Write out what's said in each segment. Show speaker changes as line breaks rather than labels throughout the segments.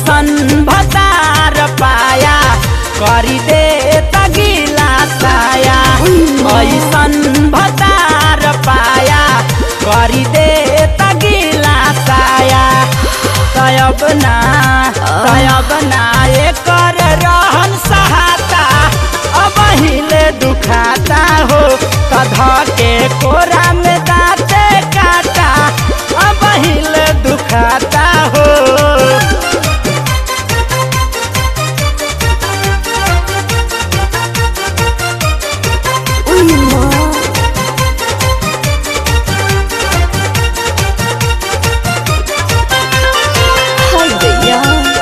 ऐसन भतार पाया करी दे तगिला साया ऐसन भतार पाया करी दे तगिला साया तयब ना तयब ना एकर रहन सहाता अब हिले दुखाता हो कधा के कोरा में दाते काटा अब हिले दुखाता हो
उई माँ हाय दैया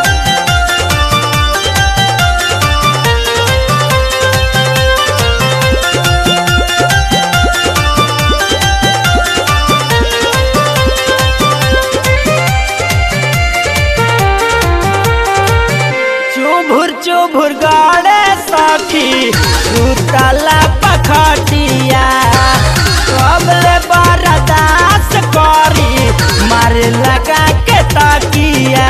चुभुर चुभुर गाड़े सखी सुतला पखटिया कबले बरदास करी मार लगा के तकिया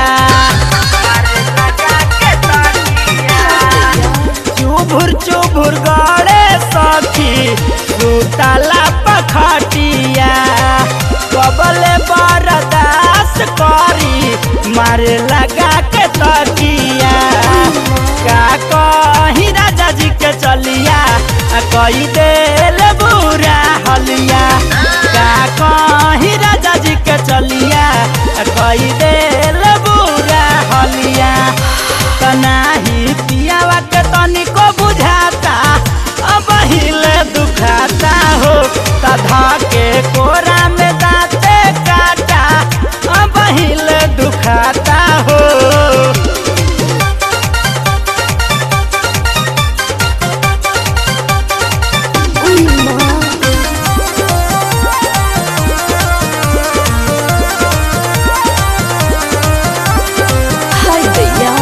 चुभुर चुभुर गाड़े सखी सुतला पखटिया कबले बरदास करी मार लगा के तकिया का कही राजा जी के चलिया आ कही देल बुरा हलिया का कही राजा जी के चलिया आ कही देल बुरा हलिया तनाही पियावा के तनिको बुझाता अब हिले दुखाता हो तधा के कोरा में दाते काटा अब हिले दुखाता हो
उई माँ हाय दैया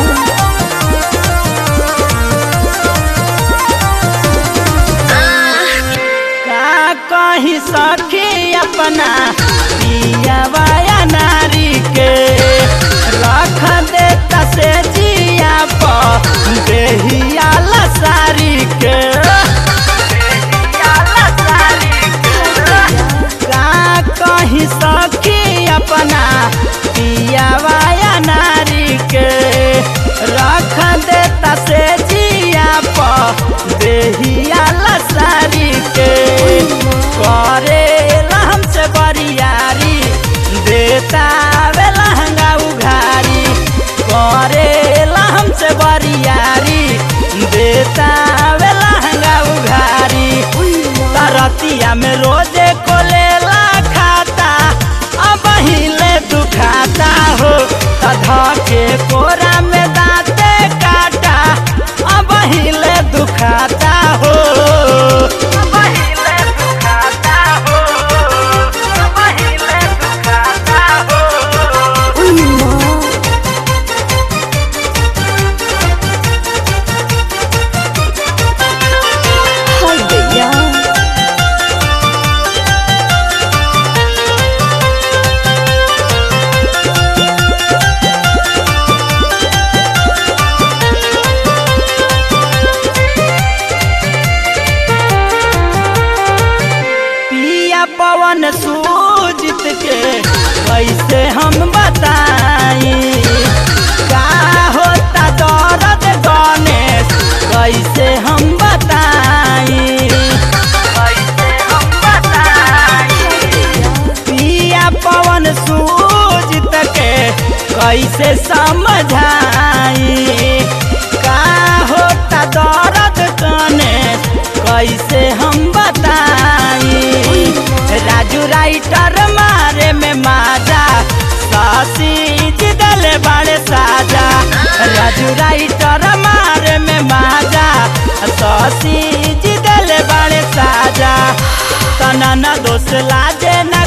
का कहीं सखी अपना पियावाया नारी के रख देता से जिया पर देहिया लसारी के का कहीं सखी अपना पियावाया नारी के रख देता से जिया पर देहिया लसारी के करे हमसे बरियारी देता वे लहंगा उघारी करे हमसे बरियारी देता वे लहंगा उघारी तरतिया में रोजे कोलेला खाता अब हिले दुखाता हो तधा के कोरा में दाते काटा अब हिले दुखाता हो अब हिले दुखाता हो अब हिले दुखाता हो
उई माँ हाय दैया
पिया पवन सूजित के कैसे हम बताई का होता दर्द गणेश कैसे हम बताई कैसे हम बताई पिया पवन सूजित के कैसे समझाई का होता दर्द गणेश कैसे हम बताई राजू राइटर मारे में माजा सासी जिदल बड़े साजा राजू राइटर मारे में माजा सासी जिदल बड़े साजा तना न दोष लाजे न